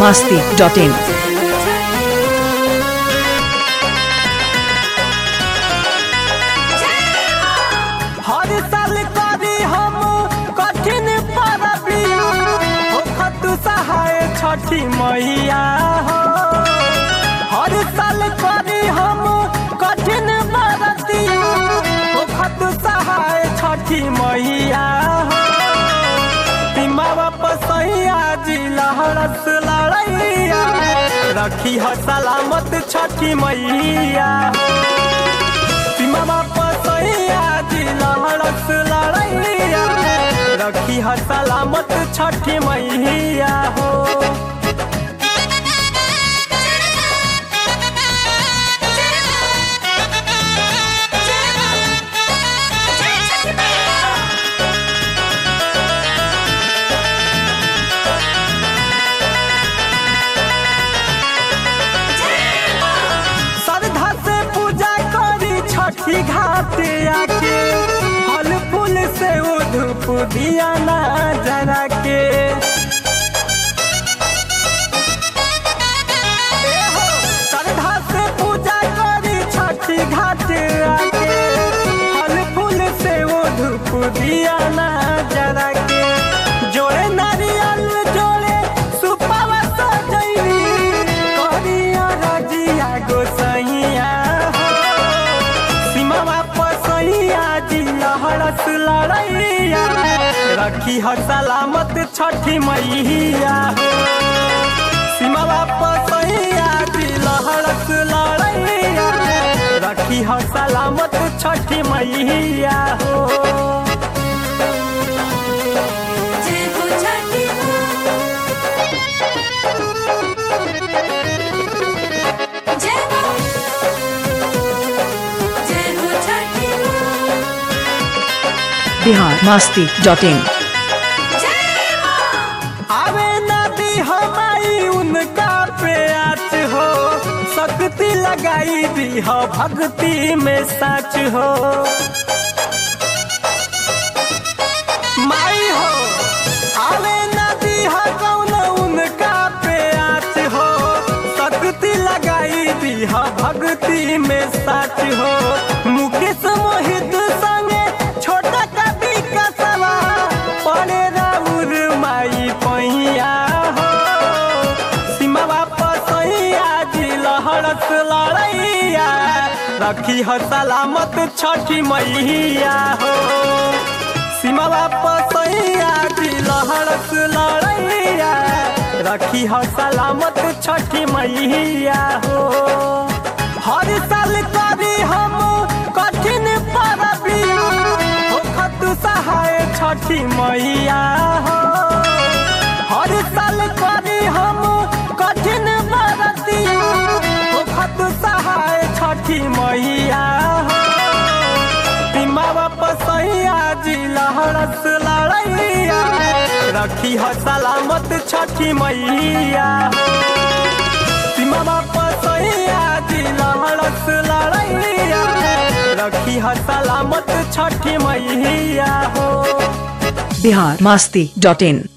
masti.in. हर साल करी हम कठिन परबिया हो खतु सहाय छठी मैया हो हर साल करी हम कठिन परतिया हो खतु सहाय छठी मैया हो सीमा वापस जी लहरस लड़ैया रखी हो सलामत छठी मैया सीमा वापस जी लहरस लड़ैया रखी ह सलामत छठी मैया हो श्रद्धा से पूजा करी छठी घाट आके फल फूल से उधुप दिया ना जरा के ए हो, श्रद्धा से पूजा करी छठी घाट आके फल फूल से उधुप दिया ना जरा के जोड़े नारियल जोड़े सुपावा सजैली करिया रजिया गोसैया हो सीमा वापस जी लहरस लड़ैया रखी ह सलामत छठी मैया हो सीमा वापस जी लहरस लड़ैया रखी ह सलामत छठी मैया हो जय हो छठी जय हो जय हो छठी Bihar masti.in. जय आवे नदी हमारी उनका प्याच हो शक्ति लगाई दी हो भक्ति में सच हो माई हो आवे नदी हो कौन उनका प्याच हो शक्ति लगाई दी हो भक्ति में सच हो मुकेश मोहित संगे छोटा कवि का सवा पड़े राउर माई पैया हो सीमा वापस जी लहरस लड़ैया रखी हो सलामत छठी मैया हो सीमा वापस जी लहरस लड़ैया रखी हो सलामत छठी मैया हो हर साल करी हम कठिन परबिया हो खतु सहाय छठी मैया हो हर साल करी हम कठिन बरतिया हो खतु सहाय छठी मैया हो सीमा वापस जी लहरस लड़ैया रखी ह सलामत छठी मैया हो सीमा वापस जी लहरस लड़ैया रखी ह सलामत छठी मैया हो Bihar masti.in.